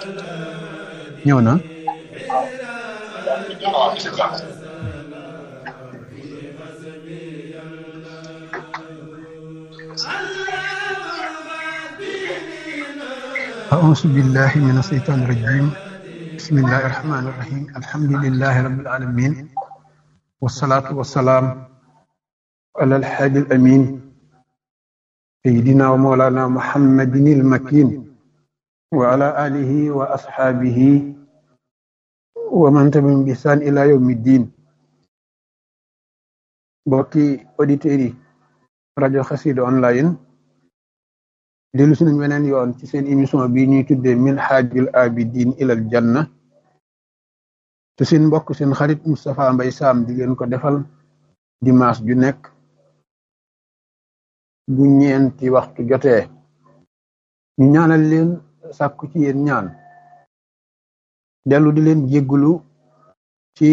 ñëw na أعوذ بالله من الشيطان الرجيم بسم الله الرحمن الرحيم الحمد لله رب العالمين والصلاة والسلام على الحادي الأمين سيدنا ومولانا محمد المكين وعلى آله وأصحابه ومن تبعهم بإحسان إلى يوم الدين بوكي أوديتيري rajo Xassida online dellu si nañ weneen yoon ci seen émission bi ñuy tuddee min haajil abidin ilal janna te seen mbokk seen xarit Moustapha Mbay Sam di leen ko defal dimanche ju nekk bu ñeenti waxtu jotee ñu ñaanal leen sàkku ci yéen ñaan dellu di leen jéggulu ci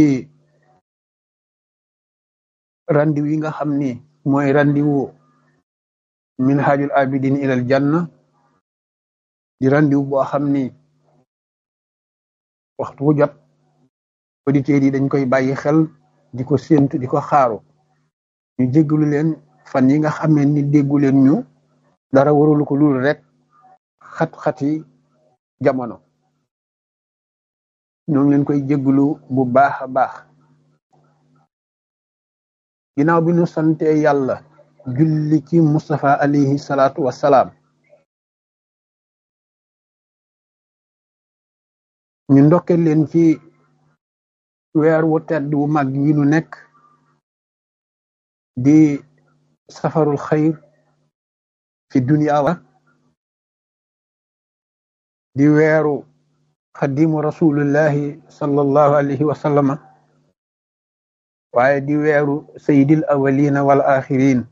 randiw yi nga xam ni mooy randiwu min haajul abidin ilal janna di randiw boo xam ni waxtu wu jot auditeurs yi dañ koy bàyyi xel di ko séentu di ko xaaru ñu jéggalu leen fan yi nga xamee ni déggu leen ñu dara warulu ko lul rek xat-xati jamono ñoo ngi leen koy jéggalu bu baax a baax ginnaaw bi ñu sante yàlla julli ci Mustafa alayhi salaatu wassalaam ñu ndokke leen ci weer wu tedd wu mag wi nu nekk di safarul xayr fi dunya wa di weeru xadimu rasulullahi sallallahu alayhi wa sallama waaye di weeru sayyidil awwalina wal axirin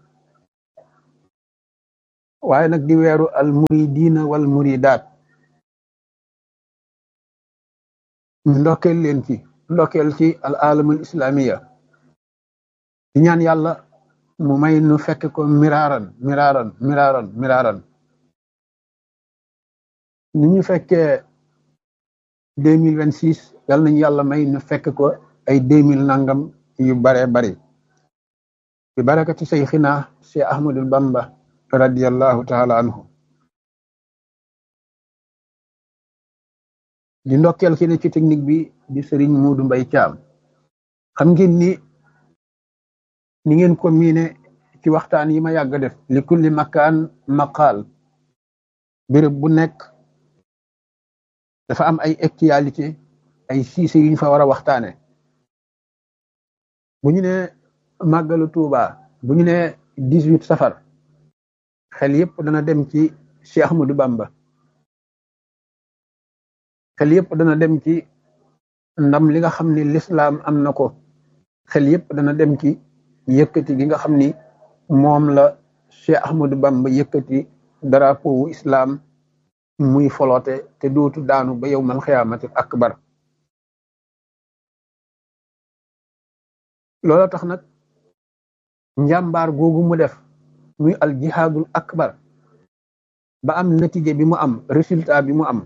waaye nag di weeru al muridina wal muridaat ñu ndokkeel leen ci ndokkeel ci al alamul islamiya di ñaan yàlla mu may nu fekk ko miraaran miraaran miraaran miraaran ni ñu fekkee deux mille vingt six yàlla nañu yàlla may nu fekk ko ay deux mille nangam yu bare bari bi barakati sayxina si ahmadul bamba radiallahu taala anhu di ndokkeel ki ne ci technique bi di sëriñ Muudu Mbay Caam xam ngeen ni ni ngeen ko miine ci waxtaan yi ma yàgg def li kulli makaan maqaal béréb bu nekk dafa am ay actualité ay siise yu ñu fa war a waxtaane bu ñu ne màggalu Tuuba bu ñu ne dix-huit safar xel yëpp dana dem ci Cheikh Ahmadou Bamba xel yëpp dana dem ci ndam li nga xam ni lislaam am na ko xel yëpp dana dem ci yëkkati gi nga xam ni moom la Cheikh Ahmadou Bamba yëkkati drapeau wu islam muy foloote te dootu daanu ba yowmal xiyaamatil akbar loola tax nag njàmbaar googu mu def muy al jihaadul akbar ba am natije bi mu am résultat bi mu am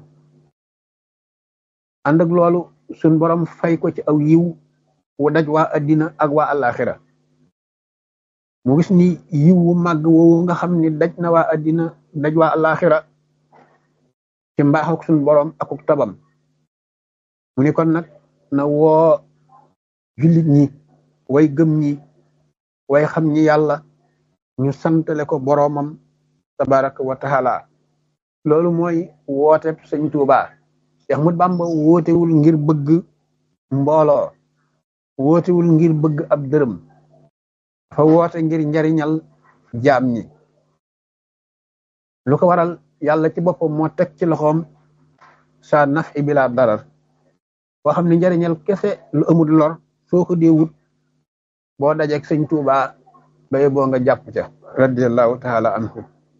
ànd ak loolu suñ borom fay ko ci aw yiw wu daj waa addina ak waa alaxira mu gis ni yiw wu màgg woowu nga xam ni daj na waa addina daj waa alaxira ci mbaax ak suñ borom akuk tabam mu ni kon nag na woo jullit ñi way gëm ñi way xam ñi yàlla ñu santale ko boroomam tabaraka wa taala loolu mooy woote sëñ Tuuba Cheikh Ahmad Bamba wootewul ngir bëgg mbooloo wootewul ngir bëgg ab dërëm dafa woote ngir njariñal jaam ñi lu ko waral yàlla ci boppam moo teg ci loxoom sa naf i bila darar boo xam ne njariñal kese lu amul lor soo ko dee wut boo dajeeg sëñ Tuuba baye boo nga jàpp ca radiallahu taala anhu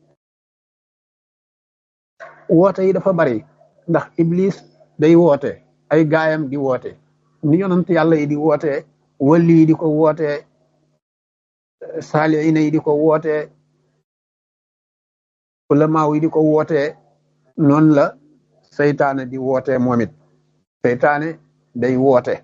woote yi dafa bari ndax iblis day woote ay gaayam di woote ni yonant yàlla yi di woote wali yi di ko woote saaliina yi di ko woote ulamaaw yi di ko woote noonu la seytaane di woote moom it seytaane day woote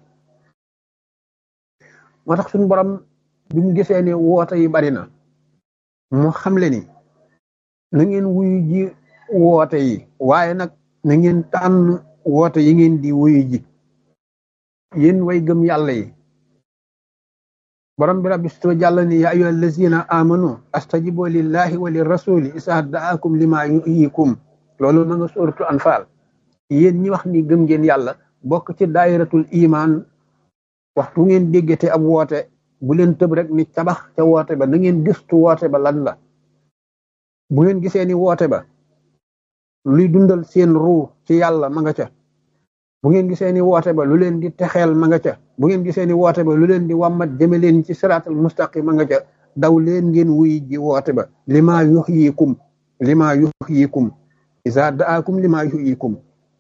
moo tax suñu borom bi mu gisee ne woote yi bari na mu xamle ni na ngeen wuyu ji woote yi waaye nag na ngeen tànn woote yi ngeen di wuyu ji yéen way gëm yàlla yi borom bi rabbi sto jàll ni ya ayyuha allazina amanu astajibu lillahi wa lirrasuli isa daakum lima yuhyikum loolu ma nga sóoratu anfaal yéen ñi wax ni gëm ngeen yàlla bokk ci daayiratul iman waxtu ngeen déggate ab woote bu leen tëb rek ni tabax ca woote ba na ngeen gëstu woote ba lan la bu ngeen gisee ni woote ba luy dundal seen ruu ci yàlla ma nga ca bu ngeen gisee ni woote ba lu leen di texeel ma nga ca bu ngeen gisee ni woote ba lu leen di wàmmat jëme leen ci siraatal mustaqim ma nga ca daw leen ngeen wuy ji woote ba lima yuhyikum lima yuhyikum isa daakum lima yuhyikum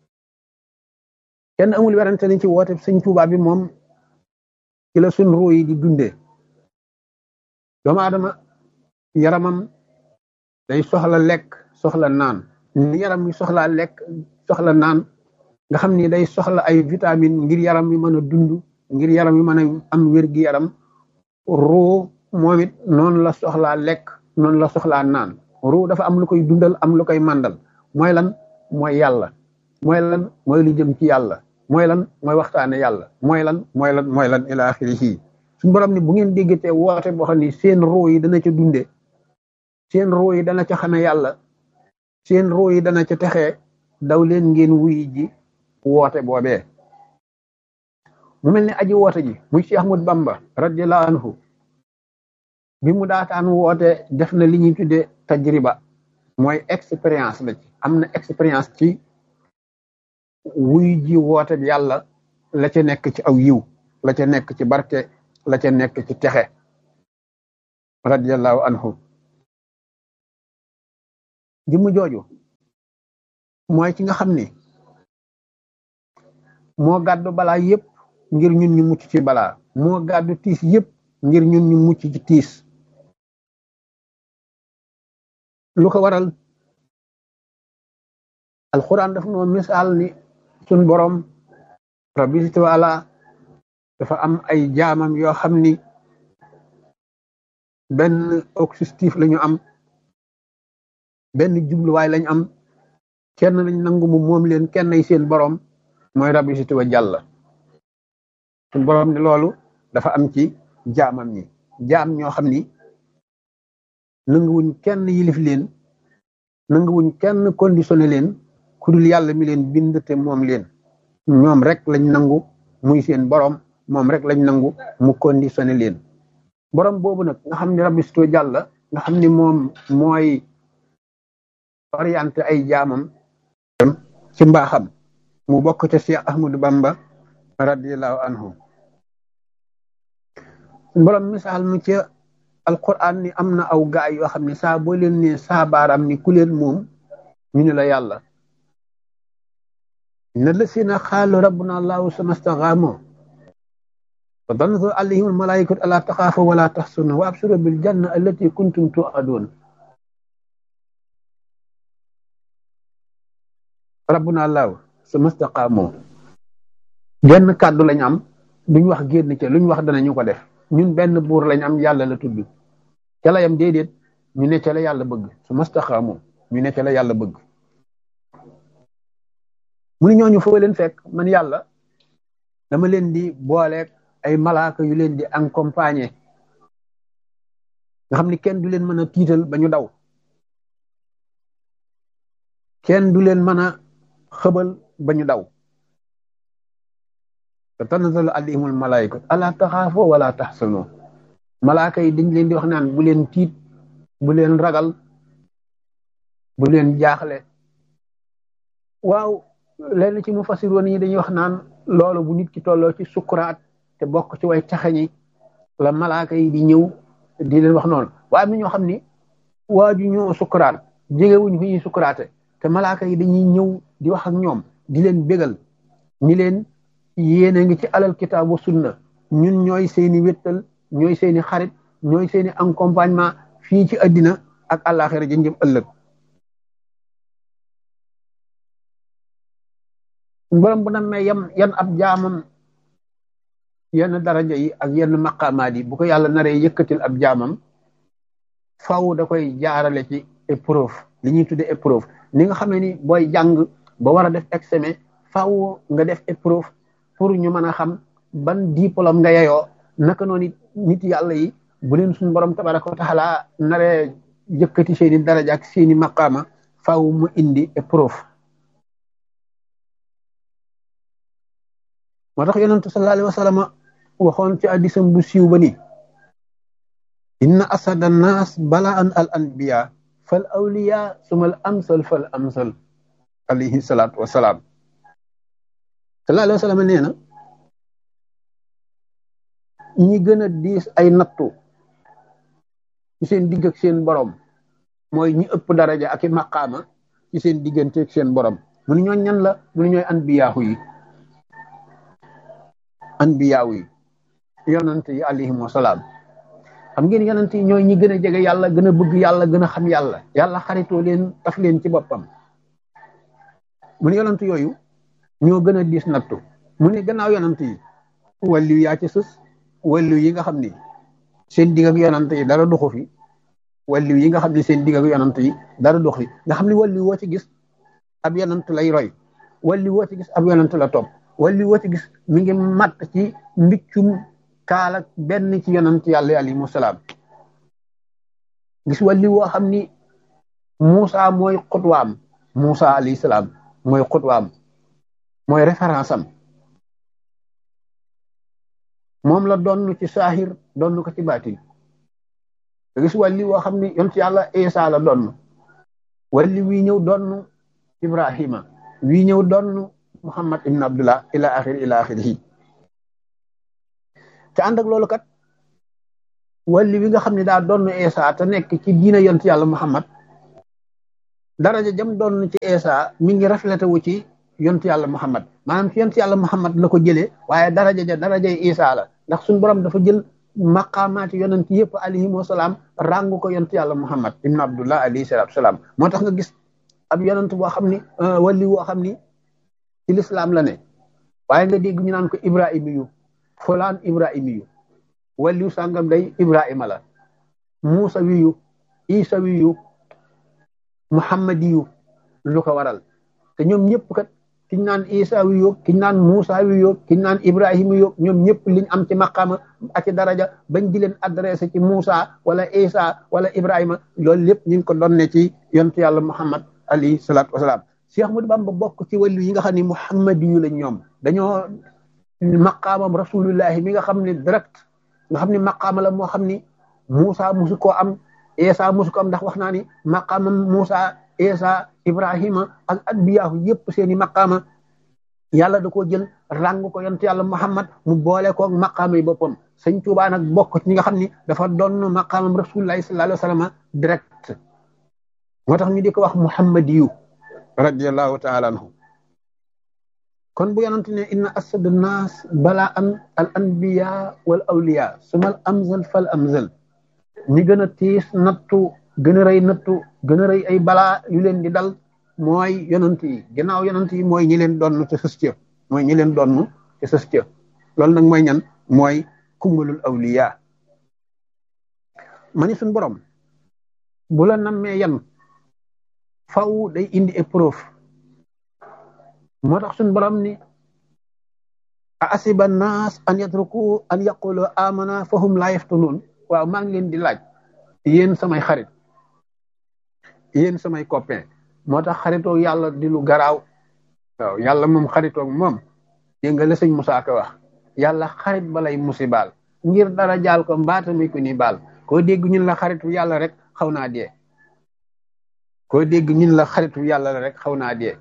kenn amul werante ni ci woote sëñ Tuubaa bi moom ci la sun ruu yi di dundee doomu aadama yaramam day soxla lekk soxla naan ni yaram mi soxlaa lekk soxla naan nga xam ni day soxla ay vitamine ngir yaram mi mën a dund ngir yaram mi mën a am wér-gi yaram ruu moom it noonu la soxlaa lekk noonu la soxlaa naan ruu dafa am lu koy dundal am lu koy màndal mooy lan mooy yàlla mooy lan mooy lu jëm ci yàlla mooy lan mooy waxtaane yàlla mooy lan mooy lan mooy lan ila axirihi suñu borom ni bu ngeen déggatee woote boo xam ni seen ruu yi dana ca dunde seen ruu yi dana ca xame yàlla seen ruu yi dana ca texee daw leen ngeen wuyi ji woote boobee mu mel ni aji woote ji muy Cheikh Ahmad Bamba radiyallahu anhu bi mu daataan woote def na li ñuy tuddee tajriba mooy expérience la ci am na expérience ci wuy ji woote bi yàlla la ca nekk ci aw yiw la ca nekk ci barke la ca nekk ci texe radiyallahu anhu jëmm jooju mooy ki nga xam ni moo gàddu balaa yépp ngir ñun ñu mucc ci balaa moo gàddu tiis yépp ngir ñun ñu mucc ci tiis lu ko waral alquran daf noo misaal ni suñ borom rabbi taala dafa am ay jaamam yoo xam ni benn objectif lañu am benn jubluwaay lañ am kenn lañ nangu mu moom leen kenn ay seen borom mooy rabbi si wa jàlla suñ borom ni loolu dafa am ci jaamam ñi jaam ñoo xam ni nanguwuñ kenn yilif leen nanguwuñ kenn conditionné leen ku dul yàlla mi leen bind te moom leen ñoom rek lañ nangu muy seen borom moom rek lañ nangu mu conditionné leen borom boobu nag nga xam ni rabbi si jàlla nga xam ni moom mooy orienté ay jaamam ci mbaaxam mu bokk ca Cheikh Ahmadou Bamba radiallahu anhu borom misaal mu ci alquran ni am na aw gaay yoo xam ne saa boo leen ne saa baaraam ni ku leen moom ñu ne la yàlla inna lasina xaalu rabbuna allahu suma staxaamoo wa tanzur alayhim almalaikatu ala taxaafu wala taxsuna wa absuru bil janna allati kuntum tuadun rabbuna allahu suma staqaamoo genn kàddu lañ am duñ wax génn ca luñ wax danañu ko def ñun benn buur lañ am yàlla la tudd ca la yam déedéet ñu ne ca la yàlla bëgg su mastaxaamoo ñu ne ca la yàlla bëgg mu ni ñooñu foo leen fekk man yàlla dama leen di booleeg ay malaaka yu leen di accompagner nga xam ni kenn du leen mën a tiital ba ñu daw kenn du leen mën a xëbal ba ñu daw te tanzalu alayhimul malaayikatu ala taxaafoo wala taxsanoo malaaka yi dañ leen di wax naan bu leen tiit bu leen ragal bu leen jaaxle waaw lenn ci mu fasiroon yi dañuy wax naan loolu bu nit ki tolloo ci sukuraat te bokk ci way taxañi la malaaka yi di ñëw di leen wax noonu waaye am na ñoo xam ni waaju ñoo sukuraat jegewuñ fi ñuy sukuraate te malaaka yi dañuy ñëw di wax ak ñoom di leen bégal ni leen yéene ngi ci alal kitaabu sunna ñun ñooy seeni wéttal ñooy seeni xarit ñooy seeni accompagnement fii ci àddina ak àllaaxira jënjëm ëllëg borom bu nammee yam yan ab jaamam yenn daraja yi ak yenn maqaamaat yi bu ko yàlla naree yëkkatil ab jaamam faw da koy jaarale ci épreuve li ñuy tudde épreuve ni nga xamee ni booy jàng ba war a def examen faw nga def épreuve pour ñu mën a xam ban diplôme nga yeyoo naka noonu nit yàlla yi bu leen suñu borom tabaraka wa taala naree yëkkati seeni daraja ak seeni maqaama faw mu indi épreuve moo tax yonentu sallallahu alayhi wa sallam waxoon ci addisam bu siiw ba ni inna asada nas balaan al anbiya fal awliya sumal amsal fal amsal alayhi salaatu wasalaam sallallahu alayhi wa sallam nee na ñi gën a diis ay nattu ci seen digg ak seen borom mooy ñi ëpp daraja ak i maqaama ci seen diggante ak seen borom mu ni ñooñ ñan la mu ni ñooy anbiyaahu yi anbiyaahu yi yonante yi alayhim wasalaam xam ngeen yonante yi ñooy ñi gën a jege yàlla gën a bëgg yàlla gën a xam yàlla yàlla xaritoo leen taf leen ci boppam mu ne yonante yooyu ñoo gën a diis nattu mu ne gannaaw yonante yi wàllu yaa ci sës wàllu yi nga xam ni seen digg ak yonante yi dara doxu fi wàllu yi nga xam ni seen digg ak yonante yi dara dox fi nga xam ni wàllu woo ci gis ab yonante lay roy wàllu woo ci gis ab yonante la topp wàllu woo ci gis mi ngi matt ci mbiccum kaala benn ci yonant yàlla alayhi salaam gis wàllu woo xam ni Moussa mooy xutwaam Moussa alayhi salaam mooy xutwaam mooy référence am moom la donn ci saahir donn ko ci baatin gis wàllu woo xam ni yonent yàlla Isa la donn wàllu wii ñëw donn Ibrahima wii ñëw donn Muhammad ibn Abdullah ila axiri ila axirihi te ànd ak loolu kat wàllu wi nga xam ne daa donn Isa te nekk ci diina yonent yàlla Muhammad daraja jam doon ci Isa mi ngi reflété wu ci yonent yàlla Muhammad maanaam ci yonent yàlla Muhammad la ko jëlee waaye daraja ja darajay Isa la ndax suñu borom dafa jël maqaamaati yonent yëpp alayhim wasalaam ràngu ko yonent yàlla Muhammad ibn Abdullah alayhi salaatu salaam moo tax nga gis ab yonent boo xam ni wàllu woo xam ni ci lislaam la ne waaye nga dégg ñu naan ko Ibrahima yu fulaan Ibrahima yu wàllu sàngam day Ibrahima la Muusa wiyu Isa wiyu muhammadiyu lu ko waral te ñoom ñëpp kat kiñ naan isa wi yoog kiñ naan muusa wi yoog kiñ naan ibrahima yoog ñoom ñëpp liñ am ci maqaama ak ci daraja bañ di leen adressé ci muusa wala isa wala ibrahima loolu lépp ñu ngi ko donne ci yontu yàlla muhammad alayhi salaatu wasalaam Cheikh Ahmadou Bamba bokk ci wàllu yi nga xam ne muhammadiyu lañ ñoom dañoo maqaamam rasulullahi mi nga xam ne direct nga xam ne maqaama la moo xam ni muusa musu koo am Isa musu ko am ndax wax naa ni maqaamam Musa Isa Ibrahima ak anbiyaahu yëpp seeni maqaama yàlla da koo jël ràng ko yonent yàlla Muhammad mu boole ko maqaama yi boppam sëñ Tuubaa nag bokk ci ñi nga xam ni dafa doon maqaamam rasulullahi sallallahu alayhi wa sallam direct moo tax ñu di ko wax muhammadiyu radiallahu taala anhu kon bu yonent ne inna asadu naas balaa an al anbiya wal awliya sumal amzal fal amzal ñi gën a tiis nattu gën a rëy nattu gën a rëy ay balaa yu leen di dal mooy yonant yi ginnaaw yonant yi mooy ñi leen donn te sës ca mooy ñi leen donn te sës ca loolu nag mooy ñan mooy kumbalul awliya ma ni suñ borom bu la nammee yan faw day indi épreuve moo tax suñ borom ni a asiba naas an yatruku an yaqulu amana fahum la yaftunun waaw maa ngi leen di laaj yéen samay xarit yéen samay copain moo tax xaritoo yàlla di lu garaaw waaw yàlla moom xaritoog moom dégg nga la sëñ Musaa Ka wax yàlla xarit balay musibaal ngir dara jaal ko mbaata mi ko ni baal koo dégg ñun la xaritu yàlla rek xaw naa dee koo dégg ñun la xaritu yàlla rek xaw naa dee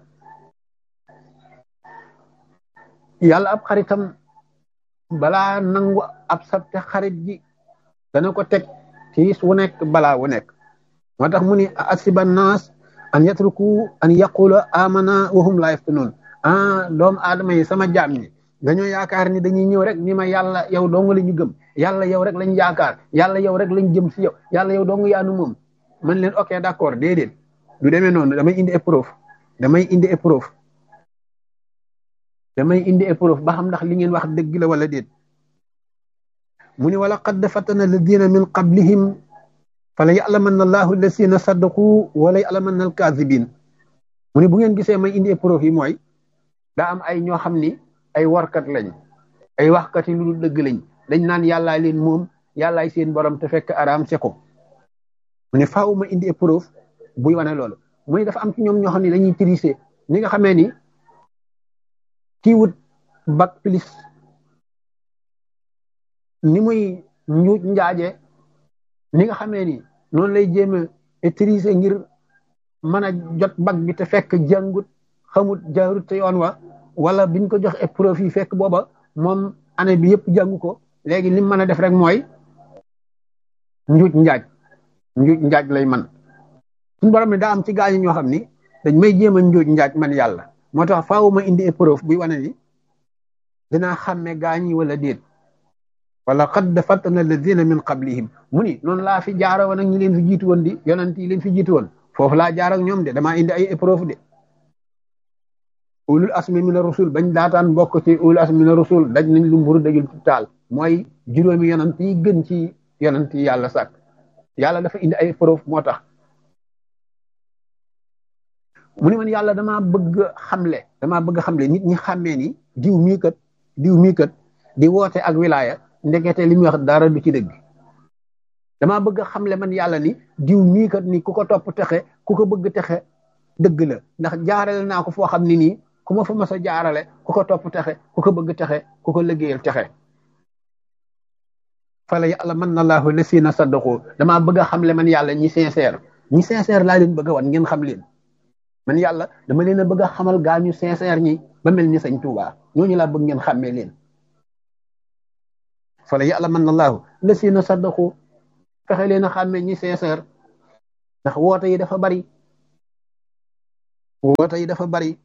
yàlla ab xaritam balaa nangu ab sabte xarit ji dana ko teg tiis wu nekk balaa wu nekk moo tax mu ni asiba naas an yatruku an yaqulu amana wahum la yaftunun ah doomu aadama yi sama jaam ñi dañoo yaakaar ni dañuy ñëw rek ni ma yàlla yow dong la ñu gëm yàlla yow rek lañ yaakaar yàlla yow rek lañ jëm si yow yàlla yow dong yaanu moom man leen ok d'accord déedéet du demee noonu damay indi épreuve damay indi épreuve damay indi épreuve ba xam ndax li ngeen wax dëgg la wala déet mu ni wala qad fatana alladina min qablihim fala ya'lamanna allahu alladina saddaqu wala ya'lamanna alkazibin mu ni bu ngeen gisee may indi épreuve yi mooy daa am ay ñoo xam ni ay warkat lañ ay waxkat yi lu dul dëgg lañ dañ naan yàllaa leen moom yàllaay seen borom te fekk araam se ko mu ne faaw ma indi épreuve buy wane loolu mu ne dafa am ci ñoom ñoo xam ne dañuy tricher ni nga xamee ni kii wut bac plus ni muy njuuj njaaje ni nga xamee ni noonu lay jéem a tricher ngir mën a jot bac bi te fekk jàngut xamut jaarut te yoon wa wala biñ ko jox épreuve yi fekk booba moom année bi yëpp jàngu ko léegi lim mën a def rek mooy njuuj njaaj njuuj njaaj lay man suñu borom ne daa am ci gaañu ñoo xam ni dañ may jéem a njuuj njaaj man yàlla moo tax faaw ma indi épreuve buy wane ni dinaa xàmme gaañi wala déet wala qad fatana alladina min qablihim mu ni noonu laa fi jaara woon ak ñi leen fi jiitu woon di yonent yi leen fi jiitu woon foofu laa jaar ak ñoom de damaa indi ay épreuve de ulul asmi mina rusul bañ daataan bokk ci ulul asmi mina rusul daj nañ lu mburu dajul ci taal mooy juróomi yonent yi gën ci yonent yi yàlla sàkk yàlla dafa indi ay preuve moo tax mu ne man yàlla damaa bëgg xamle damaa bëgg xamle nit ñi xàmmee ni diw mii kat diw mii kat di woote ak wilaya ndekete li muy wax dara du ci dëgg damaa bëgg xamle man yàlla ni diw mii kat ni ku ko topp texe ku ko bëgg texe dëgg la ndax jaarale naa ko foo xam ne nii ku ma fa mas a jaarale ku ko topp texe ku ko bëgg texe ku ko liggéeyal texe fala yàlla mën na laahu lasina saddaqu damaa bëgg a xamle man yàlla ñi sincère ñi sincère laa leen bëgg a wan ngeen xam leen man yàlla dama leen a bëgg a xamal gaa ñu sincère ñi ba mel ni sañ Tuubaa ñooñu laa bëgg ngeen xàmmee leen fala yàlla mën na laahu lasina saddaqu fexe leen a xàmmee ñi sincère ndax woote yi dafa bari woote yi dafa bari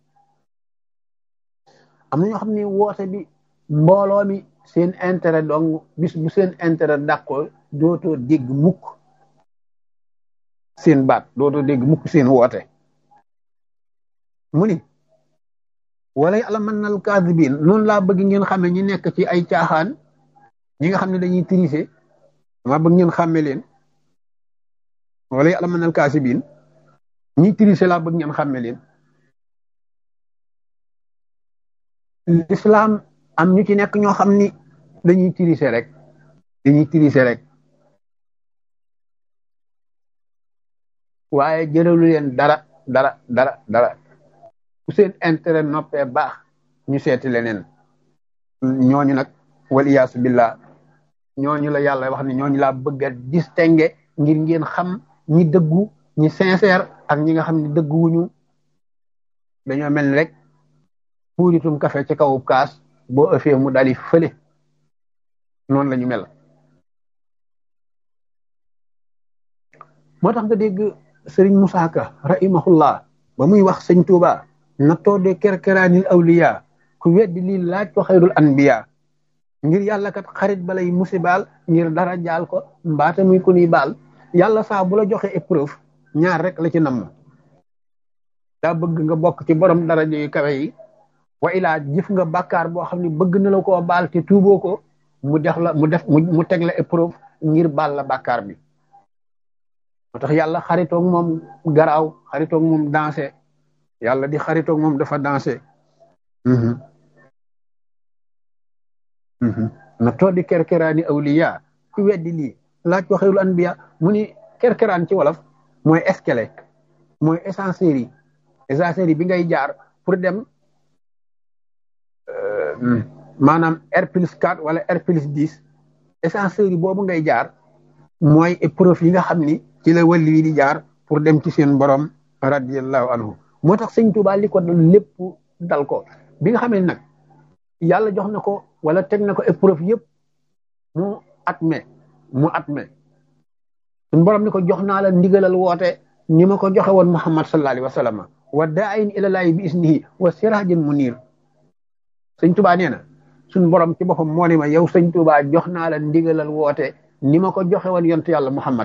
am na ñoo xam ne woote bi mbooloo mi seen intérêt donc bis bu seen intérêt dàqoo dootoo dégg mukk seen baat dootoo dégg mukk seen woote mu ni wala yàlla mën nal kaasibin noonu laa bëgg ngeen xame ñi nekk ci ay caaxaan ñi nga xam ne dañuy tricher dama bëgg ngeen xàmme leen wala yàlla mën nal kaasibin ñi tricher laa bëgg ngeen xàmme leen l'islam am ñu ci nekk ñoo xam ni dañuy tricher rek dañuy tricher rek waaye jëralu leen dara dara dara dara ku seen intérêt noppee baax ñu seeti leneen ñooñu nag wal iyaasu billah ñooñu la yàlla wax ni ñooñu laa bëgg a distinguer ngir ngeen xam ñi dëggu ñi sincère ak ñi nga xam ne dëgguwuñu dañoo mel ni rek puuritum café ci kaw kaas boo ëffee mu dali fële noonu la ñu mel moo tax nga dégg sëriñ Musaa Ka rahimahullah ba muy wax sëñ Tuuba na toode kerkeraanil awliya ku weddi lii laaj ko xayrul anbiya ngir yàlla kat xarit balay musibaal ngir dara jaal ko mbaata muy ku ni baal yàlla saa bu la joxe épreuve ñaar rek la ci namm daa bëgg nga bokk ci borom daraja yu kawe yi wa ilaa jëf nga bàkkaar boo xam ne bëgg na la koo baal te tuuboo ko mu def la mu def mu teg la épreuve ngir baal la bàkkaar bi moo tax yàlla xaritoog moom garaaw xaritoog moom dansé yàlla di xaritoog moom dafa dansé na toodi kerkeraani awliya ku weddi lii laaj ko xayrul anbiya mu ni kerkeraan ci wolof mooy escalier mooy ascenseur yi ascenseur yi bi ngay jaar pour dem maanaam R plus 4 wala R plus 10 ascenseur yi boobu ngay jaar mooy épreuve yi nga xam ni ci la wàlli yi di jaar pour dem ci seen borom radiyallahu anhu moo tax sëñ Tuubaa li ko dal lépp dal ko bi nga xam ne nag yàlla jox na ko wala teg na ko épreuve yëpp mu atme mu atme suñ borom ni ko jox naa la ndigalal woote ni ma ko joxe woon Muhammad sallallahu alayhi wa sallam wa daayin ilalaahi bi isnihi wa sirajin munir sëñ Tuubaa nee na suñ borom ci boppam moo ne ma yow sëñ Tuubaa jox naa la ndigalal woote ni ma ko joxe woon yontu yàlla Muhammad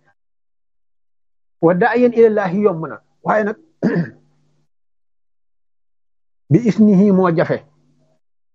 wa daayin ilalaahi yomb na waaye nag bi isnihi moo jafe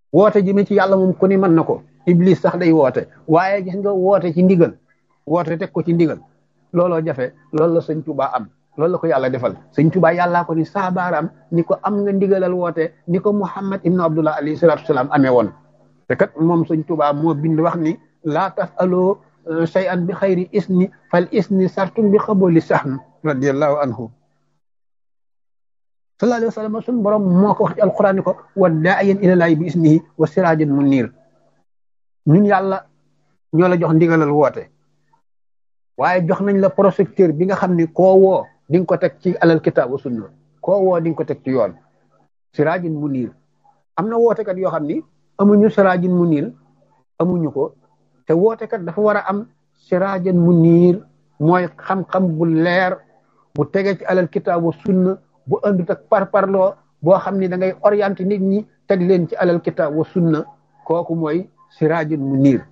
woote jëme ci yàlla moom ku ni mën na ko iblis sax day woote waaye gis nga woote ci ndigal woote teg ko ci ndigal looloo jafe loolu la sëñ Tuubaa am loolu la ko yàlla defal sëñ Tuubaa yàllaa ko ni saabaaraam ni ko am nga ndigalal woote ni ko Muhammad ibnu Abdullah alayhi salaatu wasalaam amee woon te kat moom sëñ Tuubaa moo bind wax ni laa tasaloo shay'an bi xayri isni fal isni sartum bi xaboli saxn radiallahu anhu sallallahu alayhi wa sallam suñ borom moo ko wax ci alquran ni ko wa daayan ilalaahi bi isnihi wa sirajan munir ñun yàlla ñoo la jox ndigalal woote waaye jox nañ la projecteur bi nga xam ni koo woo di nga ko teg ci alal kitaab wa sunna koo woo di nga ko teg ci yoon sirajan munir am na wootekat yoo xam ni amuñu sirajan munir amuñu ko te wootekat dafa war a am sirajan munir mooy xam-xam bu leer bu tege ci alal kitaab wa sunna bu andut ak parparloo boo xam ni da ngay orienté nit ñi teg leen ci alal kitaab wa sunna kooku mooy siraajun munir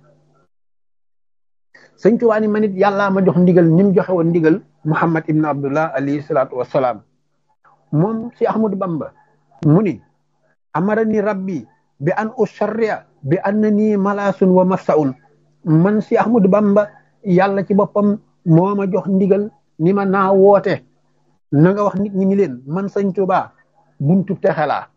sëñ Tuubaa ni man it yàllaa ma jox ndigal ni mu joxe woon ndigal Muhammad ibn Abdullah alayhi salaatu wassalaam moom si Ahmadu Bamba mu ni amarani rabbi bi an usharria bi annani malaasun wa mafsaun man si Ahmadu Bamba yàlla ci boppam moo ma jox ndigal ni ma naa woote na nga wax nit ñi ni leen man sëñ Tuubaa buntu texe laa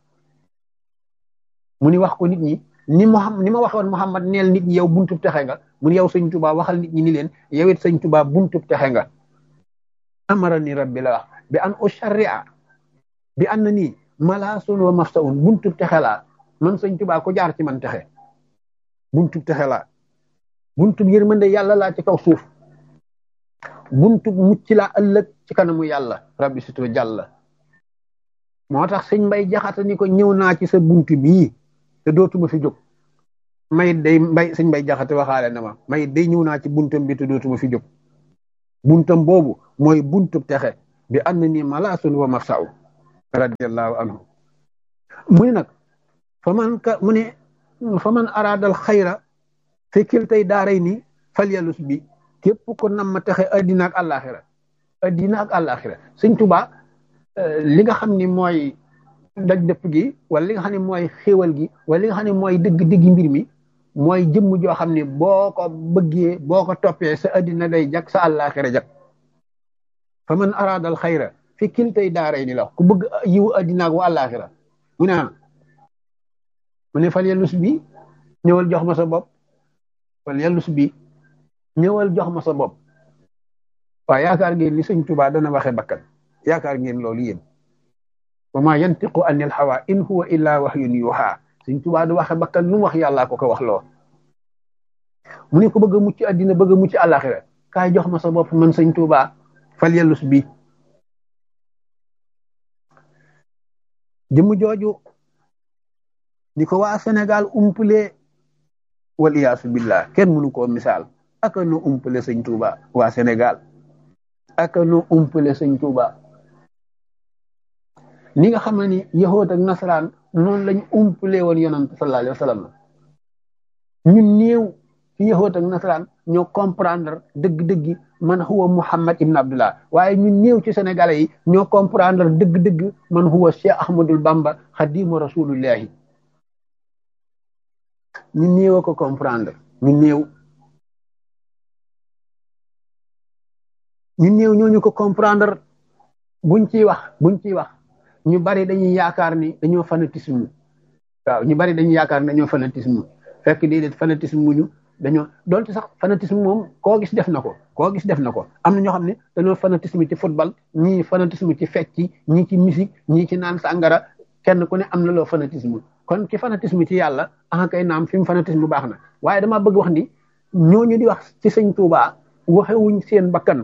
mu ni wax ko nit ñi ni Muhammad ni ma waxoon Muhammad neel nit ñi yow buntu texe nga mu ni yow sëñ Tuubaa waxal nit ñi ni leen yow it sëñ Tuubaa buntu texe nga amara ni rabbi la wax bi an usharria bi an na nii malaasun wa mafsaun buntu texe laa man sëñ Tuubaa ko jaar ci man texe buntu texe laa buntu yërmande yàlla laa ci kaw suuf buntu mucc laa ëllëg ci kanamu yàlla rabbi situ jàlla moo tax sëñ mbay jaxata ni ko ñëw naa ci sa buntu bii te dootuma fi jóg may day mbay sëñ mbay jaxate waxaale na ma may day ñëw naa ci buntam bi te dootuma fi jóg buntam boobu mooy buntu texe bi ànd ni malaasun wa mafsau radiallahu anhu mu ne nag fa man ka mu ne fa man araadal xayra fi kiltay daaray ni falyalus bi képp ko nam ma texe addina ak àllaaxira addina ak àllaaxira sëñ Tuubaa li nga xam ni mooy daj dëpp gi wala li nga xam ne mooy xéewal gi wala li nga xam ne mooy dëgg-dëggi mbir mi mooy jëmm joo xam ne boo ko bëggee boo ko toppee sa addina day jag sa àllaaxira jag fa man araadal xayra fi kiltay daaray ni la ku bëgg yiwu addina ak wa àllaaxira mu ne mu ne fal yellus bi ñëwal jox ma sa bopp fal yellus bi ñëwal jox ma sa bopp waaw yaakaar ngeen ni sëñ Tuubaa dana waxe bakkan yaakaar ngeen loolu yéen wa ma yantiqu anil hawa in huwa illa wahyun yuha sëñ Tuubaa du waxe bakkan lu mu wax yàllaa ko ko wax loo mu ne ko bëgg a mucc addina bëgg a mucc àllaaxira kaay jox ma sa bopp man sëñ Tuubaa fal yellus bi jëmm jooju ni ko waa Sénégal umpule wal iyaasu billah kenn mënu koo misaal aka nu umpale sëñ Tuuba waa Sénégal aka nu umpale sëñ Tuuba ni nga xam ne ni yahood ak nasaraan noonu lañ umpale woon yonant sallallahu alayhi wa sallam ñun néew ci yahood ak nasaraan ñoo comprendre dëgg-dëgg man huwa Muhammad ibn Abdullah waaye ñun néew ci sénégalais yi ñoo comprendre dëgg-dëgg man huwa Cheikh Ahmadul Bamba xadimu rasulillahi ñu néew ko comprendre ñu néew ñu néew ñooñu ko comprendre buñ ciy wax buñ ciy wax ñu bari dañuy yaakaar ni dañoo fanatisme waaw ñu bari dañuy yaakaar ni dañoo fanatisme fekk déedéet fanatisme muñu dañoo doonte sax fanatisme moom koo gis def na ko koo gis def na ko am na ñoo xam ne dañoo fanatisme ci football ñii fanatisme ci fecc ñii ci musique ñii ci naan sàngara kenn ku ne am na loo fanatisme kon ci fanatisme ci yàlla ah kay naam fi mu fanatisme baax na waaye damaa bëgg wax ni ñooñu di wax ci sëñ Tuubaa waxewuñ seen bakkan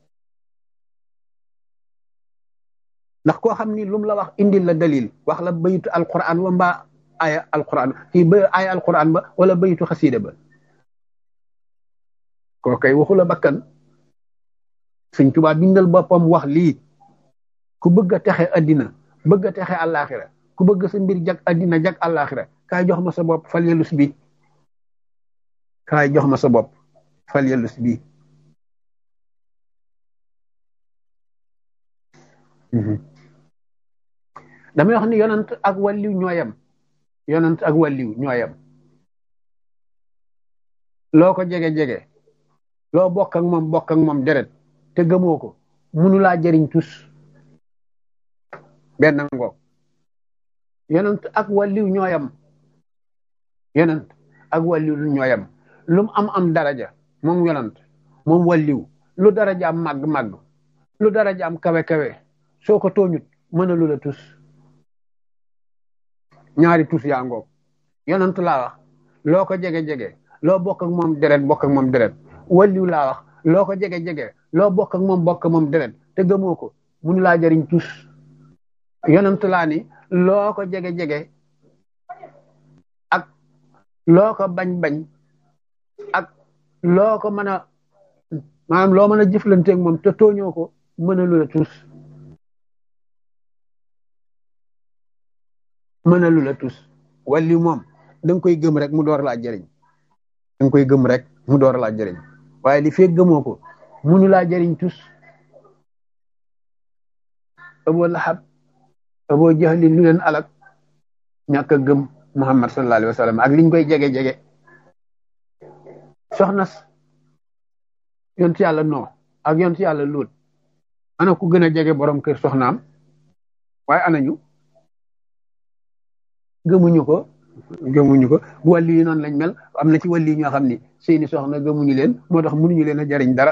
ndax koo xam ni lum la wax indil la dalil wax la bayitu alquran wa mbaa aya alquran kii ba aya alquran ba wala bayitu xasiida ba koo kay waxu la bakkan sëñ Tuubaa bindal boppam wax lii ku bëgg a texe addina bëgg a texe àllaaxira ku bëgg sa mbir jag addina jag àllaaxira kaay jox ma sa bopp fal yellus bi kaay jox ma sa bopp fal yellus bi damay wax ni yonant ak wàlliw ñooyam yonent ak wàlliw ñooyam loo ko jege-jege loo bokk ak moom bokk ak moom deret te gëmoo ko munu laa jëriñ tus benn ngoog yonent ak wàlliw ñooyam yonent ak wàlliw lu ñooyam lu mu am am daraja moom yonent moom wàlliw lu daraja am màgg-màgg lu daraja am kawe-kawe soo ko tooñut mën a lu la tus ñaari tus yaa ngoog yonent laa wax loo ko jege-jege loo bokk ak moom deret bokk ak moom deret wàlliw laa wax loo ko jege-jege loo bokk ak moom bokk moom deret te gëmoo ko munu laa jëriñ tus yonent laa ni loo ko jege-jege ak loo ko bañ-bañ ak loo ko mën a maanaam loo mën a jëflanteeg moom te tooñoo ko mën a lu la tus mën a lu la tus walli moom da nga koy gëm rek mu door laa jëriñ da nga koy gëm rek mu door laa jëriñ waaye li fekk gëmoo ko munu laa jëriñ tus Abu Lahab Abu Jahlin lu leen alak ñàkk a gëm Muhammad sallallahu alayhi wa sallam ak liñ koy jege-jege soxnas yontu yàlla noo ak yontu yàlla luut ana ku gën a jege borom kër soxnaam waaye anañu gëmuñu ko gëmuñu ko wàlli yi noonu lañ mel am na ci wàlli yi ñoo xam ni seeni soxna gëmuñu leen moo tax mënuñu leen a jariñ dara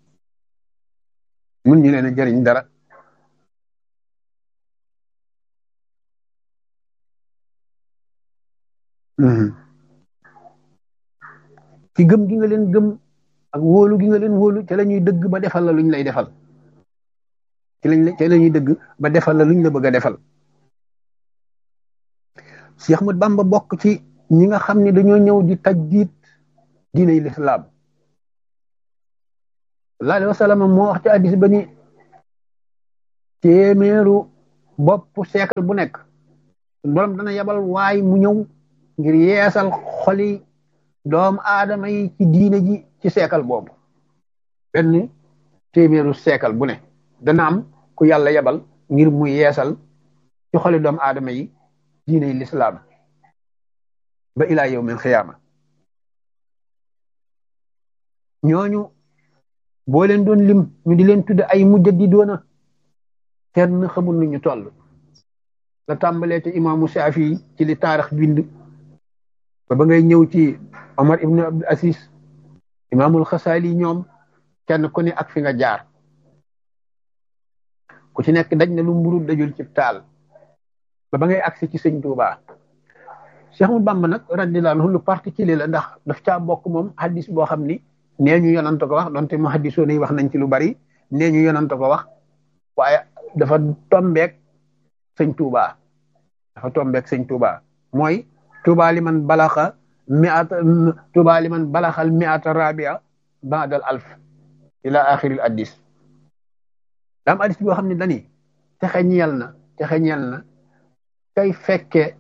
mënuñu leen a jariñ dara ci gëm gi nga leen gëm ak wóolu gi nga leen wóolu ca la ñuy dëgg ba defal la luñ lay defal ci lañ ca la ñuy dëgg ba defal la luñ la bëgg a defal Cheikh Ahmad Bamba bokk ci ñi nga xam ne dañoo ñëw di tajdiid diiney lislaam sallallahu alayhi wa sallam moo wax ci hadiis ba ni téeméeru bopp siècle bu nekk borom dana yabal waay mu ñëw ngir yeesal xoli doomu aadama yi ci diine ji ci siècle boobu benn téeméeru siècle bu ne dana am ku yàlla yabal ngir mu yeesal ci xoli doomu aadama yi diine lislaam ba ilaa yawmil xiyaama ñooñu boo leen doon lim ñu di leen tudde ay mujjaddidoona kenn xamul nu ñu toll la tàmbalee ci imaamu Shaafi ci li taarix bind ba ba ngay ñëw ci Omar ibn Abdul Aziz imaamul Xasaali ñoom kenn ku ne ak fi nga jaar ku ci nekk daj na lu mburu dajul ci taal ba ba ngay agsi ci sëñ Tuubaa Cheikh Ahmadu Bamba nag radiyallaahu anhu lu particulier la ndax daf caa bokk moom hadis boo xam ni nee ñu yonant ko wax donte mu hadisoo yi wax nañ ci lu bari nee ñu yonant ko wax waaye dafa tombeek sëñ Tuubaa dafa tombeek sëñ Tuubaa mooy Tuubaa li man balaxa miata Tuubaa li man balaxal miata rabia baadal alf ila axiril addis daam addis boo xam ne dani texe ñeel na texe ñeel na kay fekke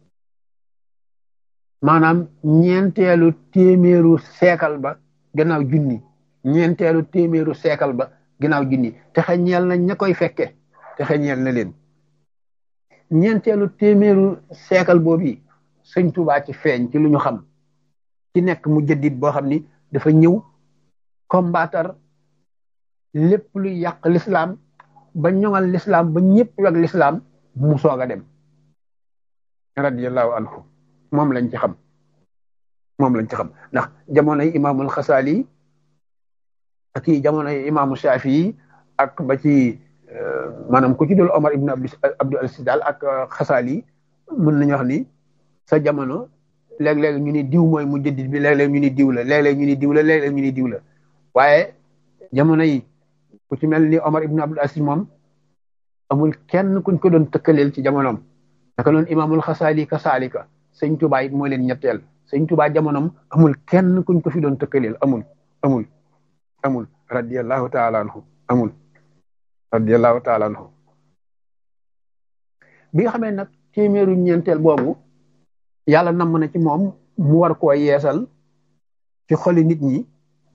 maanaam ñeenteelu téeméeru seekal ba gannaaw junni ñeenteelu téeméeru seekal ba gannaaw junni texe ñeel na ña koy fekke texe ñeel na leen ñeenteelu téeméeru seekal boobu yi sëñ Tuubaa ci feeñ ci lu ñu xam ci nekk mu jëddit boo xam ni dafa ñëw combattre lépp luy yàq l'islam ba ñoŋal l'islam ba ñëpp weg l'islam mu soog a dem radiyallahu anhu moom lañ ci xam moom lañ ci xam ndax jamonoy imaamul xasaali ak i jamonoy imaamu shafii ak ba ci maanaam ku ci dul omar ibn abdul aziz daal ak xasaali mën nañu wax ni sa jamono léeg-léeg ñu ni diw mooy mu jëddit bi léeg-léeg ñu ni diw la léeg-léeg ñu ni diw la léeg-léeg ñu ni diw la waaye jamono yi ku ci mel ni omar ibn abdul aziz moom amul kenn kuñ ko doon tëkkaleel ci jamonoom naka noonu imaamul xasaali ka saalika sëñ tubaa it mooy leen ñetteel sëñ tubaa jamonoom amul kenn kuñ ko fi doon tëkkaleel amul amul amul radiallahu taala anhu amul radiallahu taala anhu bi nga xamee nag téeméeru ñeenteel boobu yàlla namm na ci moom mu war koo yeesal ci xoli nit ñi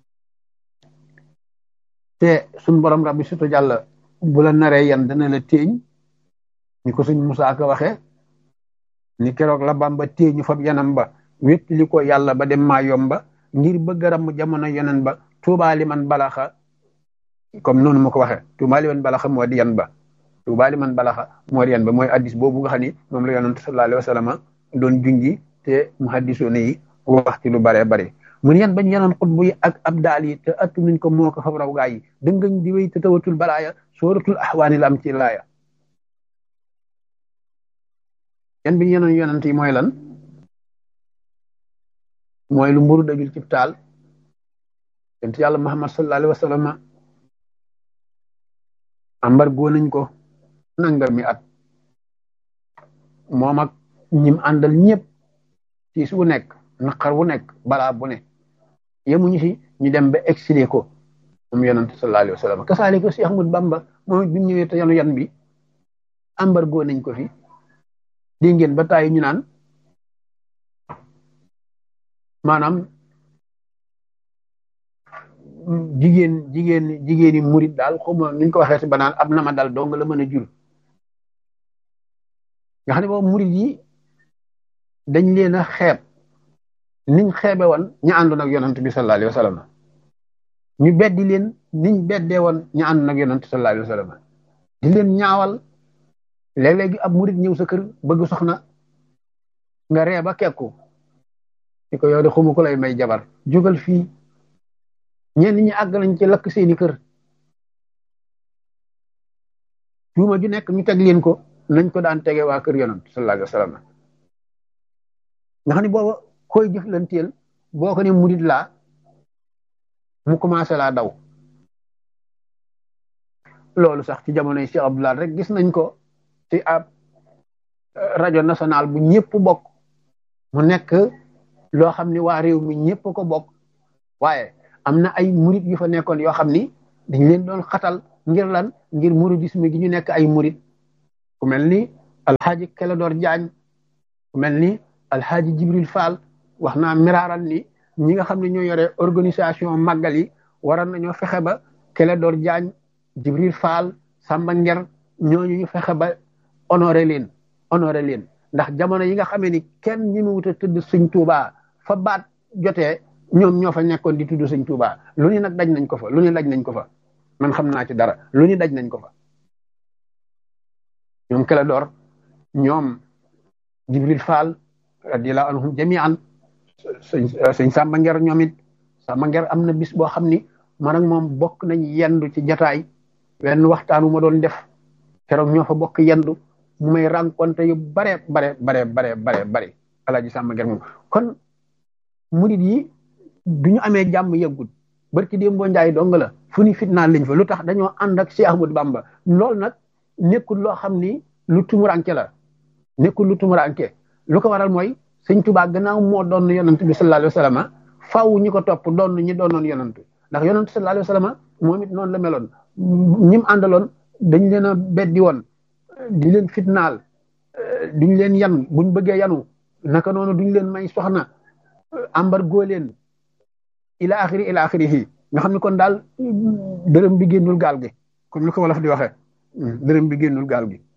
te suñ borom rabbi sutu jàlla bu la naree yan dana la téeñ ni ko suñ Musaa Ka waxe ni keroog la bamba téye ñu fab yanam ba wéttali ko yàlla ba dem maa yomba ngir bëgg a ramm jamono yonen ba tuubaali man balaxa comme noonu ma ko waxee tuubaali man balaxa moo di yan ba tuubaali man balaxa moo di yan ba mooy addis boobu nga xam ni moom la yonent sallallahu alayhi wa sallam doon junji te muhaddisoon yi wax ci lu bare bare mun yan bañ yanoon xutbu yi ak abdaal yi te attu nuñ ko moo ko fab raw gaa yi dëngañ di wéy te tawatul balaaya sooratul axwaani la am ci laaya yan biñ yanoon yonent yi mooy lan mooy lu mburu dajul cib taal yonent yàlla muhammad sallallahu alayhi wa sallam ambar goo nañ ko nanga mi at moom ak ñim àndal ñëpp ci su nekk naqar wu nekk balaa bu ne yemuñu si ñu dem ba exilé ko moom yonent sallallahu alayhi wa sallam kasaale ko si Ahmad Bamba moom it bi mu ñëwee te yanu yan bi embargo nañ ko fi di ngeen ba tàyyi ñu naan maanaam jigéen jigéen jigéeni murit daal xawma niñ ko waxee si banaan ab nama dal dong la mën a jur nga xam ne boobu murit yi dañ leen a xeeb niñ xeebe woon ña àndoon ak yonant bi sallallahu alayhi wa sallam ñu beddi leen niñ beddee woon ña àndoon ak yonant sallallahu alayhi wa sallam di leen ñaawal léeg-léegi ab murit ñëw sa kër bëgg soxna nga ree ba kekku di ko yow de xumu ko lay may jabar jógal fii ñenn ñi àgg nañ ci lakk seeni kër tuuma ju nekk ñu teg leen ko nañ ko daan tege waa kër yonant sallallahu alayhi wa sallam nga xam ne booba koy jëflanteel boo ko ne murit laa mu commencé laa daw loolu sax ci jamonoy Cheikh Abdoulaye rek gis nañ ko ci ab rajo national bu ñëpp bokk mu nekk loo xam ni waa réew mi ñëpp ko bokk waaye am na ay murit yu fa nekkoon yoo xam ni dañ leen doon xatal ngir lan ngir muridisme gi ñu nekk ay murit ku mel ni alxaaji Keledor Jaañ ku mel ni alxaaji Jibril Fall wax naa miraaral ni ñi nga xam ne ñoo yore organisation màggal yi waroon nañoo fexe ba Keledor Jaañ Jibril Fall Samba Nger ñooñu ñu fexe ba honoré leen honoré leen ndax jamono yi nga xamee ni kenn ñi mu wut a tudd sëñ Tuubaa fa baat jotee ñoom ñoo fa nekkoon di tudd sëñ Tuubaa lu ni nag daj nañ ko fa lu ni daj nañ ko fa man xam naa ci dara lu ni daj nañ ko fa ñoom Keledor ñoom Jibril Fall radiyallahu anhum jami'an sëñ sëñ Samba Nger ñoom it Samba Nger am na bis boo xam ni man ak moom bokk nañ yendu ci jataay wenn waxtaan wu ma doon def keroog ñoo fa bokk yendu mu may rencontré yu bare bare bare bare bare bare alaaji Samba Nger moom kon murid yi du ñu amee jàmm yëggul barki démb boo njaay dong la fu ni fitnaan liñ fa lu tax dañoo ànd ak Cheikh Ahmadou Bamba loolu nag nekkul loo xam ni lu tumuranke la nekkul lu tumuranke lu ko waral mooy sëñ Tuubaa gannaaw moo doon yonant bi sallallahu alayhi wa sallam faaw ñi ko topp doon ñi doonoon yonant ndax yonant sallallahu alayhi wa sallam moom it noonu la meloon ñim àndaloon dañ leen a beddi woon di leen fitnaal duñ leen yan buñ bëggee yanu naka noonu duñ leen may soxna embargo leen ila axiri ila axirihi nga xam ne kon daal dërëm bi génnul gaal gi comme ni ko wolof di waxee dërëm bi génnul gaal gi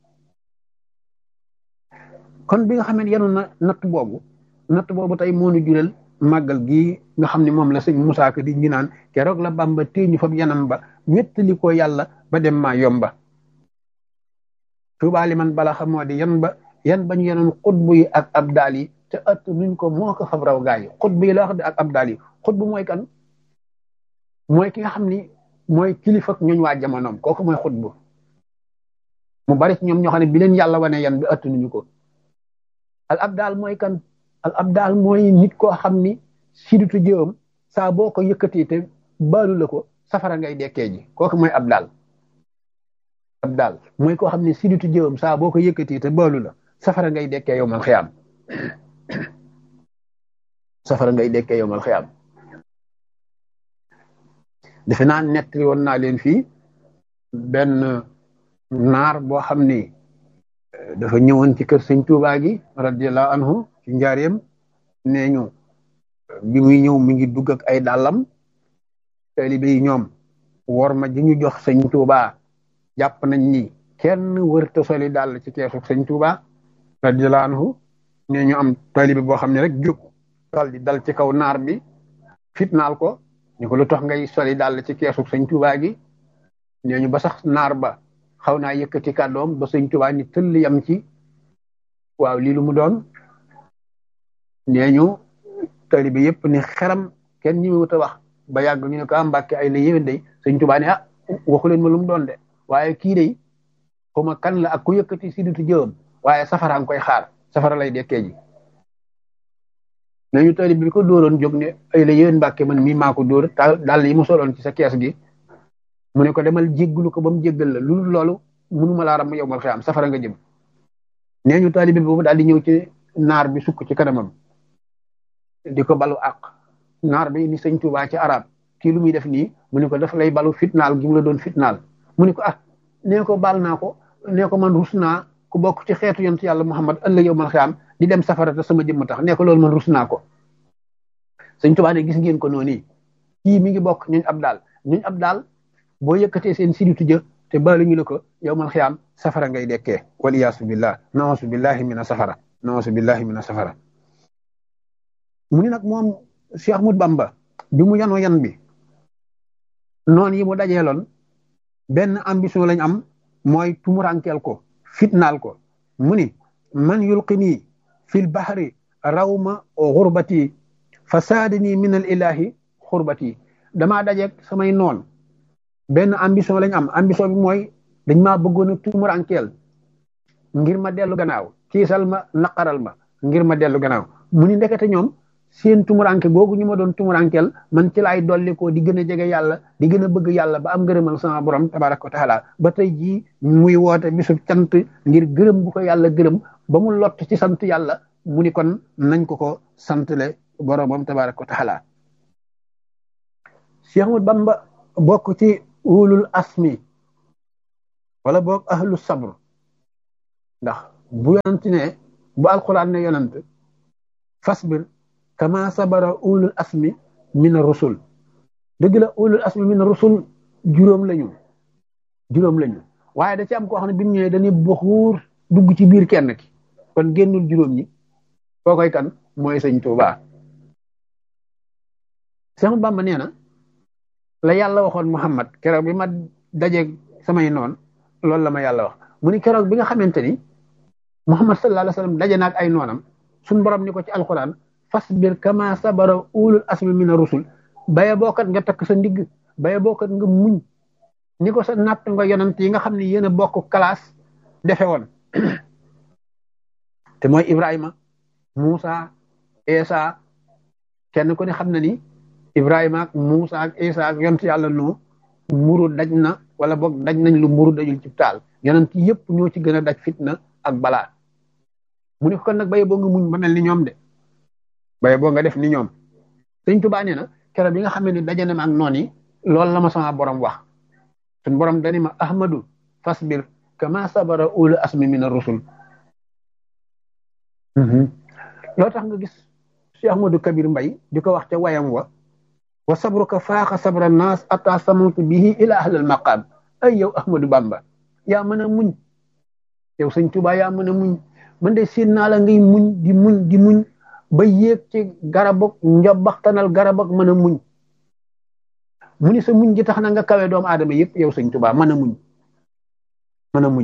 kon bi nga xam ne yanu na natt boobu natt boobu tey moo ñu jural màggal gi nga xam ne moom la sëñ Musaa Ka di ñu naan keroog la Bamba téye ñu fab yanam ba wettali ko yàlla ba dem maa yomba tuubaali man bala xam moo di yan ba yan bañ yenoon xutbu yi ak abdaal yi te ëtt nuñ ko moo ko fab raw gaa yi xutbu yi la wax de ak abdaal yi xutbu mooy kan mooy ki nga xam ni mooy kilifa ak ñooñ waa jamonoom kooku mooy xutbu mu bari ci ñoom ñoo xam ne bi leen yàlla wane yan bi ëtt nuñu ko al abdaal mooy kan al abdaal mooy nit koo xam ni sidutu jëwam saa boo ko yëkkatee te baalu la ko safara ngay dekkee ji kooku mooy abdaal abdaal mooy koo xam ne sidutu jëwam saa boo ko yëkkatee te baalu la safara ngay dekkee yow mal xiyaam safara ngay dekkee yow mal xiyaam defe naa nettali woon naa leen fii benn naar boo xam ni dafa ñëwoon ci kër sëñ Tuubaa gi radiyallahu anhu ci njaareem nee ñu bi muy ñëw mi ngi dugg ak ay dàllam taalibe yi ñoom wor ma ji ñu jox sëñ Tuubaa jàpp nañ ni kenn wërta soli dàll ci keesu sëñ Tuubaa radiyallahu anhu nee ñu am taalibe boo xam ne rek jóg dal di dal ci kaw naar bi fitnaal ko ñu ko lu tax ngay soli dal ci keesu sëñ Tuubaa gi nee ñu ba sax naar ba xaw naa yëkkati kàddoom ba sëñ Tuubaa ni tëll yam ci waaw lii lu mu doon nee ñu taalibe yëpp ni xeram kenn ñi wut a wax ba yàgg ñu ne ko am mbàkke ay la yéwén day sëñ Tuubaa ne ah waxu leen ma lu mu doon de waaye kii day xuma kan la ak ku yëkkati si dutu jëwam waaye safara nga koy xaar safara lay dekkee ji nañu tali bi ko dóoroon jóg ne ay la yéwén mbàkke man mii maa ko dóor daal yi mu soloon ci sa kees gi mu ne ko demal jégglu ko ba mu jéggal la lu loolu mënuma laa ram yow mal xiyaam safara nga jëm nee ñu tali bi boobu daal di ñëw ci naar bi sukk ci kanamam di ko balu àq naar bi ni sëñ Tuubaa ci arab kii lu muy def nii mu ne ko daf lay balu fitnaal gi mu la doon fitnaal mu ne ko ah nee ko baal naa ko nee ko man rus naa ku bokk ci xeetu yonent yàlla Muhammad ëllëg yow man xiyaam di dem safara te sama jëmm tax nee ko loolu man rus naa ko sëñ Tuubaa ne gis ngeen ko noonu kii mi ngi bokk ñuñ ab daal ñuñ ab daal boo yëkkatee seen siditu jë te baalu ñu la ko yow man xiyaam safara ngay dekkee wal iyaasu billah nawasu billahi mina safara nawasu billahi mina safara mu ni nag moom Cheikh Ahmad Bamba bi mu yanoo yan bi noonu yi mu dajeeloon benn ambition lañ am mooy tumurankeel ko fitnaal ko mu ni man yulqini fil bahri rawma xurbati fasaadini min al ilahi xurbati damaa dajeeg samay noon benn ambition lañ am ambition bi mooy dañ maa bëggoon a tumurankeel ngir ma dellu gannaaw kiisal ma naqaral ma ngir ma dellu gannaaw mu ni ndekete ñoom seen tumuranke googu ñu ma doon tumurankeel man ci laay dolli ko di gën a jege yàlla di gën a bëgg yàlla ba am ngërëmal sama borom tabaraka wa taala ba tey jii muy woote bisu cant ngir gërëm bu ko yàlla gërëm ba mu lott ci sant yàlla mu ni kon nañ ko ko santle boromam tabaraka wa taala Cheikh Ahmad Bamba bokk ci ulul asmi wala boog ahlu sabr ndax bu yonent ne bu alquran ne yonent fasbir kama sabara ulul asmi min rusul dëgg la ulul asmi min rusul juróom lañu juróom lañu waaye da ci am koo xam ne bi mu ñëwee dañuy buxuur dugg ci biir kenn ki kon génnul juróom ñi koo koy kan mooy sëñ Tuuba Seex Bamba nee na la yàlla waxoon Muhammad keroog bi ma dajeeg samay noon loolu la ma yàlla wax mu ni keroog bi nga xamante ni Muhammad sallallahu alayhi wa sallam daje naag ay noonam suñ borom ni ko ci alquran fasbir kama sabara ulul asmi mina rusul baye bookat nga takk sa ndigg baye bookat nga muñ ni ko sa natt nga yonant yi nga xam ne yéen a bokk classe defe woon te mooy Ibrahima Moussa Esa kenn ku ne xam na ni Ibrahima ak Moussa ak Esa ak yonent yàlla noo mburu daj na wala boog daj nañ lu mburu dajul ci taal yonent yëpp ñoo ci gën a daj fitna ak balaa mu ne ko kon nag baye boo nga muñ ba mel ni ñoom de baye boo nga def ni ñoom sëñ Tuubaa nee na keroog bi nga xam ne daje na ma ak noon yi loolu la ma sama borom wax suñ borom dani ma ahmadu fasbir kama sabara ulu asmi min ar-rusul loo tax nga gis Cheikh Ahmadou Kabir Mbay di ko wax ca wayam wa wa sabruka faaxa sabra naas ata samantu bihi ila ahlil maqaam ay yow Ahmadou Bamba yaa mën a muñ yow sëñ Tuubaa yaa mën a muñ man de seen naa la ngay muñ di muñ di muñ ba yéeg ci garabok njobaxtanal garabok mën a muñ mu ni sa muñ gi tax na nga kawe doomu aadama yëpp yow sëñ Tuubaa mën a muñ mën a muñ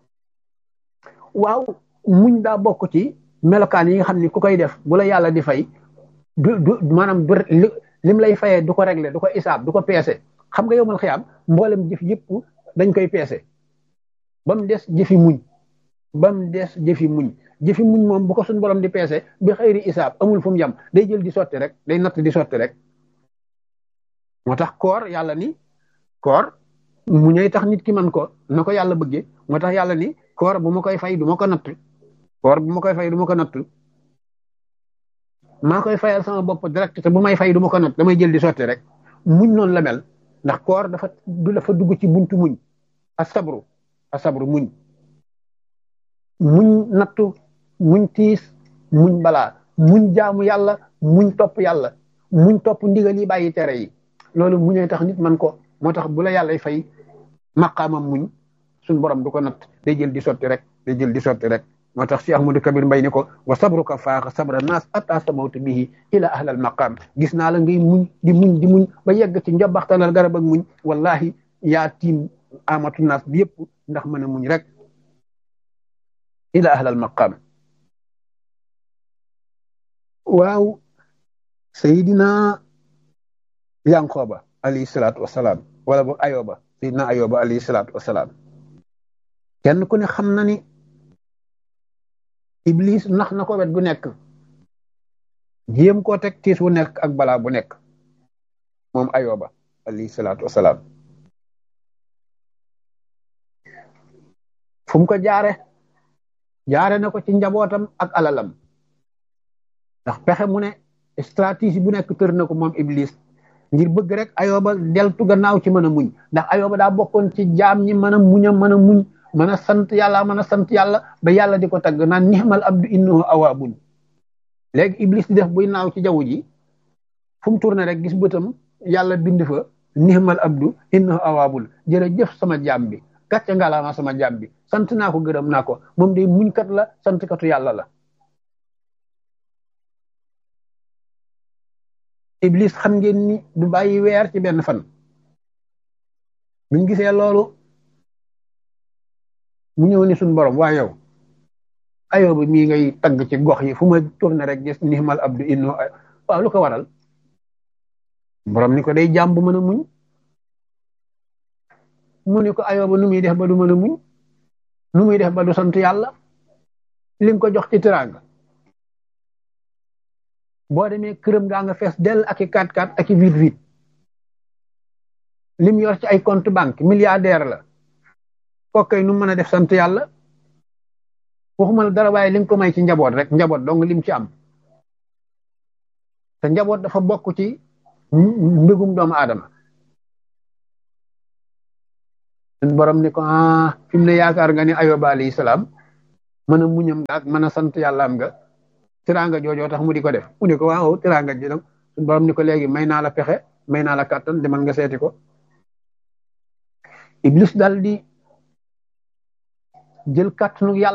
waaw muñ daa bokk ci melokaan yi nga xam ni ku koy def bu la yàlla di fay du du maanaam du lim lay fayee du ko régler du ko isaab du ko peese xam nga yow mal xiyaam mboolem jëf yëpp dañ koy peese ba mu des jëfi muñ ba mu des jëfi muñ jëfi muñ moom bu ko suñ borom di peese bi xëyri isaab amul fu mu yem day jël di sotti rek day natt di sotti rek moo tax koor yàlla ni koor mu ñëw tax nit ki man ko na ko yàlla bëggee moo tax yàlla ni koor bu ma koy fay du ma ko natt koor bu ma koy fay du ma ko natt maa koy fayal sama bopp direct te bu may fay du ma ko natt damay jël di sotti rek muñ noonu la mel ndax koor dafa du dafa dugg ci buntu muñ asabru asabru muñ muñ nattu muñ tiis muñ balaa muñ jaamu yàlla muñ topp yàlla muñ topp ndigal yi bàyyi tere yi loolu muñee tax nit man ko moo tax bu la yàlla fay maqaamam muñ suñ borom du ko natt day jël di sotti rek day jël di sotti rek moo tax si ahmadou kabir mbay ni ko wa sabruka faaxa sabra naas atta samawta bihi ila ahlal maqam gis naa la ngay muñ di muñ di muñ ba yegg ci njobaxtanal garab ak muñ wallahi yaa tiim amatu naas bi yëpp ndax mën a muñ rek ila ahlal maqam waaw sayidina yanqooba alayhi salaatu wasalaam wala boog ayoba sayidina ayoba alayhi salaatu wasalaam kenn ku ne xam na ni iblis nax na ko wet gu nekk jéem koo teg tiis wu nekk ak balaa bu nekk moom ayoba alayhi salaatu wasalaam fu mu ko jaare jaare na ko ci njabootam ak alalam ndax pexe mu ne stratégie bu nekk tër na ko moom iblis ngir bëgg rek ayoba deltu gannaaw ci mën a muñ ndax ayoba daa bokkoon ci jaam ñi mën a muñ a mën a muñ mën a sant yàlla mën a sant yàlla ba yàlla di ko tagg naan nixmal abdu innahu awaabun léegi iblis di def buy naaw ci jaww ji fu mu tourné rek gis bëtam yàlla bind fa nixmal abdu innahu awaabun jërëjëf sama jaam bi gàcce ngalaama sama jaam bi sant naa ko gërëm naa ko moom day muñkat la sant katu yàlla la iblis xam ngeen ni du bàyyi weer ci benn fan buñ gisee loolu mu ñëw ni suñ borom waa yow ayoo bi mii ngay tagg ci gox yi fu ma tourné rek gis nihmal abdu inno waaw lu ko waral borom ni ko day jàmm bu mën a muñ mu ni ko ayoo ba nu muy def ba du mën a muñ nu muy def ba du sant yàlla li nga ko jox ci teraanga boo demee këram ngaa nga fees dell ak i kat kat ak i vite vite lim yor ci ay compte banque milliardaire la kokkay nu mën a def sant yàlla waxuma la dara waaye li nga ko may ci njaboot rek njaboot dong lim ci am te njaboot dafa bokk ci mbégum doomu aadama suñ borom ni ko ah fi mu ne yaakaar nga ni ayoba alayhi salaam mën a muñam nga ak mën a sant yàlla am nga tiranga joojoo tax mu di ko def mu ne ko waaw tiranga ji nag suñ borom ni ko léegi may naa la pexe may naa la kàttan demal nga seeti ko iblis dal di jël kàttanu yàlla